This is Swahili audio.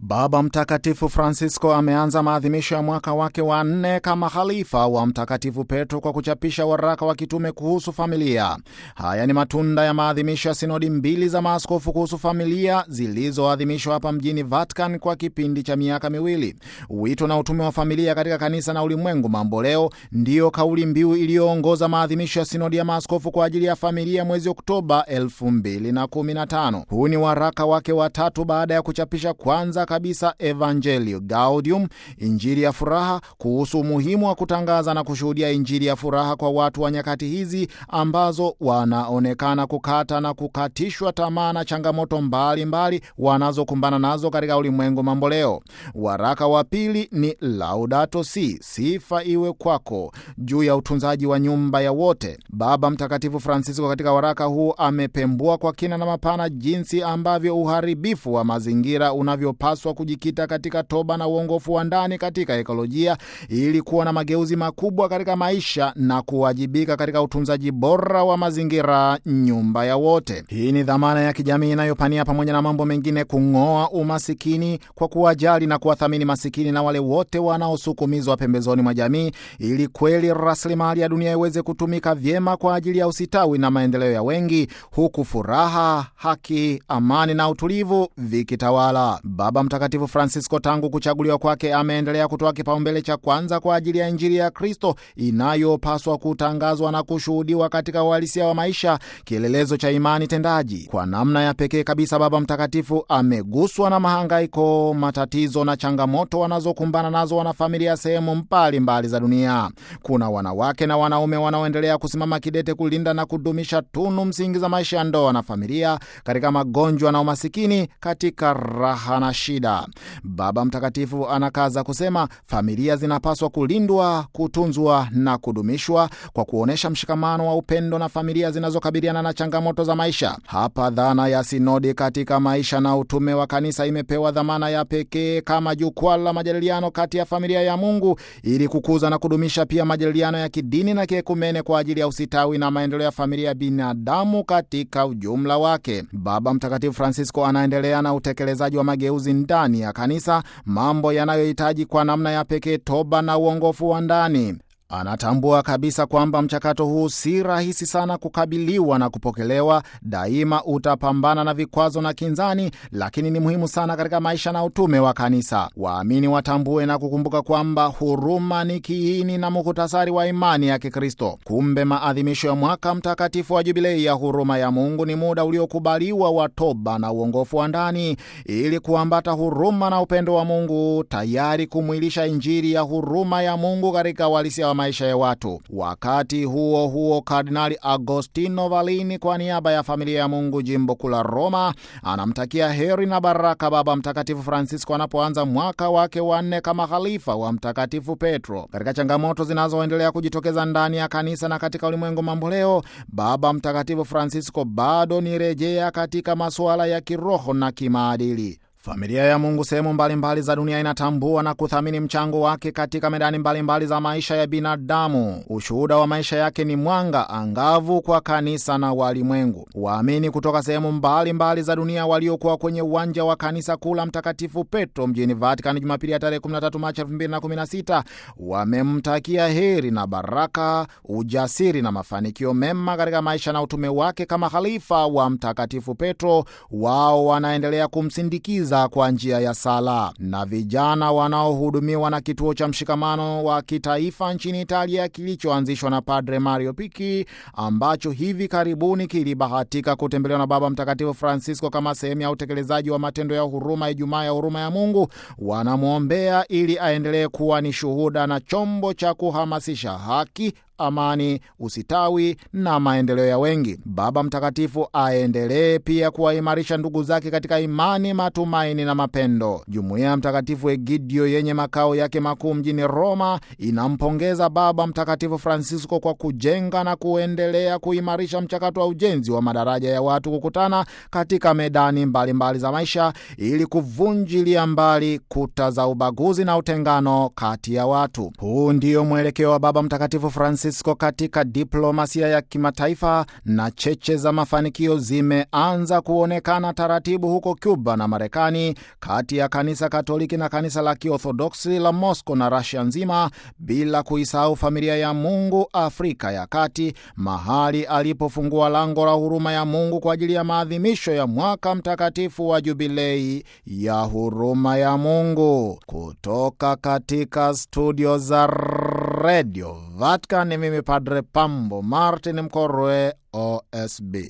Baba Mtakatifu Francisco ameanza maadhimisho ya mwaka wake wa nne kama khalifa wa Mtakatifu Petro kwa kuchapisha waraka wa kitume kuhusu familia. Haya ni matunda ya maadhimisho ya sinodi mbili za maaskofu kuhusu familia zilizoadhimishwa hapa mjini Vatican kwa kipindi cha miaka miwili. Wito na utume wa familia katika kanisa na ulimwengu mambo leo ndiyo kauli mbiu iliyoongoza maadhimisho ya sinodi ya maaskofu kwa ajili ya familia mwezi Oktoba 2015. Huu ni waraka wake wa tatu baada ya kuchapisha kwanza kabisa Evangelio Gaudium, injili ya furaha, kuhusu umuhimu wa kutangaza na kushuhudia injili ya furaha kwa watu wa nyakati hizi ambazo wanaonekana kukata na kukatishwa tamaa na changamoto mbalimbali wanazokumbana nazo katika ulimwengu mambo leo. Waraka wa pili ni Laudato Si, sifa iwe kwako, juu ya utunzaji wa nyumba ya wote. Baba Mtakatifu Francisco katika waraka huu amepembua kwa kina na mapana jinsi ambavyo uharibifu wa mazingira unavyopaswa kujikita katika toba na uongofu wa ndani katika ekolojia ili kuwa na mageuzi makubwa katika maisha na kuwajibika katika utunzaji bora wa mazingira, nyumba ya wote. Hii ni dhamana ya kijamii inayopania pamoja na mambo mengine kung'oa umasikini kwa kuwajali na kuwathamini masikini na wale wote wanaosukumizwa pembezoni mwa jamii, ili kweli rasilimali ya dunia iweze kutumika vyema kwa ajili ya usitawi na maendeleo ya wengi, huku furaha, haki, amani na utulivu vikitawala. Baba Mtakatifu Francisco tangu kuchaguliwa kwake ameendelea kutoa kipaumbele cha kwanza kwa ajili ya Injili ya Kristo inayopaswa kutangazwa na kushuhudiwa katika uhalisia wa maisha, kielelezo cha imani tendaji. Kwa namna ya pekee kabisa, Baba Mtakatifu ameguswa na mahangaiko, matatizo na changamoto wanazokumbana nazo wanafamilia sehemu mbalimbali za dunia. Kuna wanawake na wanaume wanaoendelea kusimama kidete kulinda na kudumisha tunu msingi za maisha ya ndoa na familia, katika magonjwa na umasikini, katika raha na shida. Baba Mtakatifu anakaza kusema familia zinapaswa kulindwa, kutunzwa na kudumishwa kwa kuonyesha mshikamano wa upendo na familia zinazokabiliana na changamoto za maisha. Hapa dhana ya sinodi katika maisha na utume wa kanisa imepewa dhamana ya pekee kama jukwaa la majadiliano kati ya familia ya Mungu ili kukuza na kudumisha pia majadiliano ya kidini na kiekumene kwa ajili ya usitawi na maendeleo ya familia ya binadamu katika ujumla wake. Baba Mtakatifu Francisco anaendelea na utekelezaji wa mageuzi ndani ya kanisa, mambo yanayohitaji kwa namna ya pekee toba na uongofu wa ndani. Anatambua kabisa kwamba mchakato huu si rahisi sana kukabiliwa na kupokelewa. Daima utapambana na vikwazo na kinzani, lakini ni muhimu sana katika maisha na utume wa kanisa. Waamini watambue na kukumbuka kwamba huruma ni kiini na muhtasari wa imani ya Kikristo. Kumbe maadhimisho ya mwaka mtakatifu wa Jubilei ya huruma ya Mungu ni muda uliokubaliwa wa toba na uongofu wa ndani, ili kuambata huruma na upendo wa Mungu, tayari kumwilisha Injili ya huruma ya Mungu katika uhalisia wa maisha ya watu. Wakati huo huo, Kardinali Agostino Valini kwa niaba ya familia ya Mungu jimbo kuu la Roma anamtakia heri na baraka Baba Mtakatifu Francisco anapoanza mwaka wake wa nne kama khalifa wa Mtakatifu Petro. Katika changamoto zinazoendelea kujitokeza ndani ya kanisa na katika ulimwengu mambo leo, Baba Mtakatifu Francisco bado ni rejea katika masuala ya kiroho na kimaadili. Familia ya Mungu sehemu mbalimbali za dunia inatambua na kuthamini mchango wake katika medani mbalimbali mbali za maisha ya binadamu. Ushuhuda wa maisha yake ni mwanga angavu kwa kanisa na walimwengu. Waamini kutoka sehemu mbalimbali za dunia waliokuwa kwenye uwanja wa kanisa kuu la Mtakatifu Petro mjini Vatican Jumapili ya tarehe 13 Machi 2016 wamemtakia heri na baraka, ujasiri na mafanikio mema katika maisha na utume wake kama khalifa wa Mtakatifu Petro. Wao wanaendelea kumsindikiza kwa njia ya sala. Na vijana wanaohudumiwa na kituo cha mshikamano wa kitaifa nchini Italia kilichoanzishwa na Padre Mario Picchi ambacho hivi karibuni kilibahatika kutembelewa na Baba Mtakatifu Francisco kama sehemu ya utekelezaji wa matendo ya huruma, Ijumaa ya huruma ya Mungu, wanamwombea ili aendelee kuwa ni shuhuda na chombo cha kuhamasisha haki amani, usitawi na maendeleo ya wengi. Baba Mtakatifu aendelee pia kuwaimarisha ndugu zake katika imani, matumaini na mapendo. Jumuiya ya Mtakatifu Egidio yenye makao yake makuu mjini Roma inampongeza Baba Mtakatifu Francisco kwa kujenga na kuendelea kuimarisha mchakato wa ujenzi wa madaraja ya watu kukutana katika medani mbalimbali mbali za maisha ili kuvunjilia mbali kuta za ubaguzi na utengano kati ya watu. Huu ndio mwelekeo wa Baba Mtakatifu Francisco Francisco katika diplomasia ya kimataifa na cheche za mafanikio zimeanza kuonekana taratibu huko Cuba na Marekani, kati ya kanisa Katoliki na kanisa la Kiorthodoksi la Moscow na Russia nzima, bila kuisahau familia ya Mungu Afrika ya Kati, mahali alipofungua lango la huruma ya Mungu kwa ajili ya maadhimisho ya mwaka mtakatifu wa jubilei ya huruma ya Mungu. Kutoka katika studio za Radio Vatican, mimi Padre Pambo Martin Mkorwe, OSB.